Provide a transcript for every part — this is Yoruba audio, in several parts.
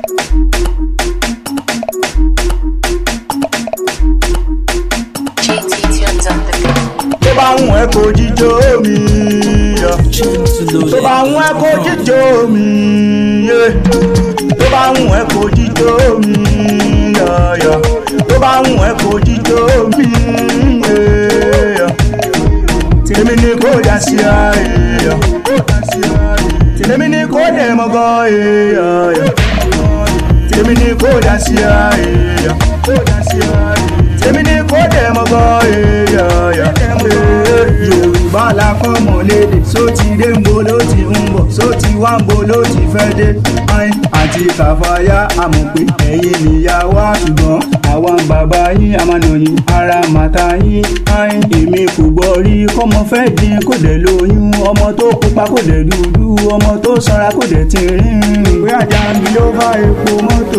JT tunes on the beat. tó bá ń ẹ kó jíjó mi yọ. tó bá ń ẹ kó jíjó mi yé. tó bá ń ẹ kó jíjó mi yọ. tó bá ń ẹ kó jíjó mi yé. tèmi ni kò dá sí ayé. tèmi ni kò dé mọ́gọ́ yé. tèmi ni kò dá sí ayé. tèmi ni kò dé mọ́gọ́ yé. yorùbá la fọmọ lédè só ti dé ń bo ló ti ń bọ̀ só ti wá ń bo ló ti fẹ́ dé. ayin àti kàfáyà àmọ̀ pé ẹ̀yin nìyá wa ṣùgbọ́n àwọn bàbá yín àmàlòyìn ara màtá yín ayin èmi kò gbọ́ rí kọ́mọ fẹ́ di kò dẹ̀ lóyún ọmọ tó pupa kò dẹ̀ dúdú ọmọ tó sanra kò dẹ̀ ti rìn bóyá jàǹbí ló bá epo mọ́tò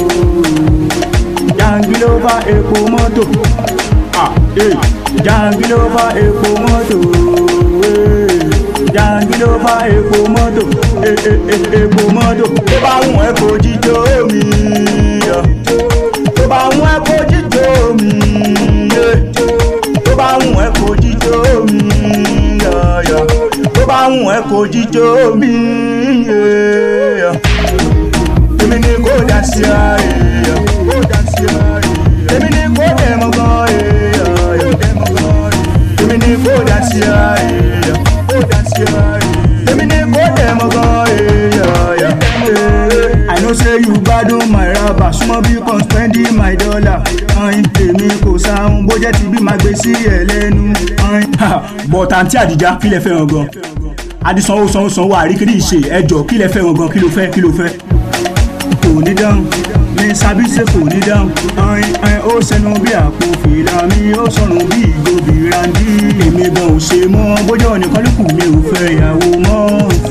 jàǹbí ló bá epo mọ́tò ah eh jàǹbí ló bá epo mọ́tò eh jàǹbí ló bá epo mọ́tò eh eh eh epo mọ́tò tó bá wùn ẹ́ kó jíjó mi yọ tó bá wùn ẹ́ kó jíjó mi yé tó bá wùn ẹ́ kó jíjó mi yọ yọ tó bá wùn ẹ́ kó jíjó mi yé yọ èmi ni kò dá sí ayé yọ kò dá sí ayé yọ èmi ni kò dẹ̀ mọ́ gan yọ yọ èmi ni kò dá sí ayé yọ kò dá sí ayé yọ èmi ni kò dẹ̀ mọ́ gan yọ yọ. I know say you gbádùn my raba súnmọ́ bí kan spending my dollar ayin èmi kò sáhùn bó jẹ́ ti bí máa gbé sí ẹ̀ lẹ́nu ayin. bọ̀tà àǹtí àdìjá kí lẹ fẹ́ràn gan adisanwó sanwó sanwó àríkìrí ìṣe ẹjọ́ kí lẹ fẹ́ràn gan kí ló fẹ́ kí ló fẹ́ kò ní dáhùn ní sábíṣe kò ní dáhùn ayin ayin ó sẹnu bí àpò fìlà mi ó sọrùn bí ìgò bìràndí èmi gan ò ṣe mọ́ bójú ọ̀nìkan ló kù mi ò fẹ́ ìyàwó mọ́.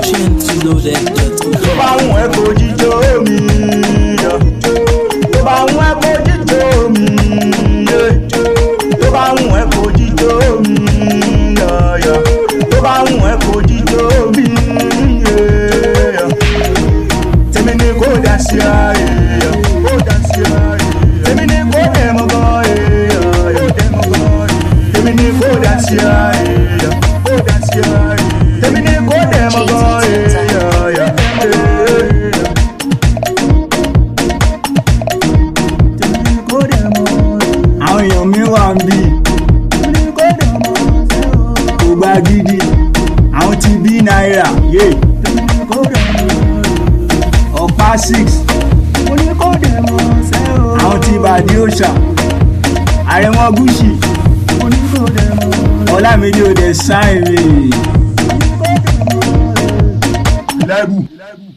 tó bá wùn ẹ́ kó jíjó mi yọ tó bá wùn ẹ́ kó jíjó mi yé tó bá wùn ẹ́ kó jíjó mi yọ yọ tó bá wùn ẹ́ kó jíjó mi yé yọ tèmi ni kò dá sí ayé yọ kò dá sí ayé yọ tèmi ni kò dẹ̀ mọ́ gan yọ yọ tèmi ni kò dá sí ayé yọ kò dá sí ayé yọ tèmi ni kò dẹ̀ mọ́ gan yọ yọ. Tèmi ni kò dẹ̀ mọ́ àwọn èèyàn mi wà ń bì kò gba gidi àwọn ti bí náírà yé ọ̀pá six àwọn ti bàdí òòṣà àrẹ̀wọ̀n gúúsì ọlámídé òde sáìrì lẹ́bù.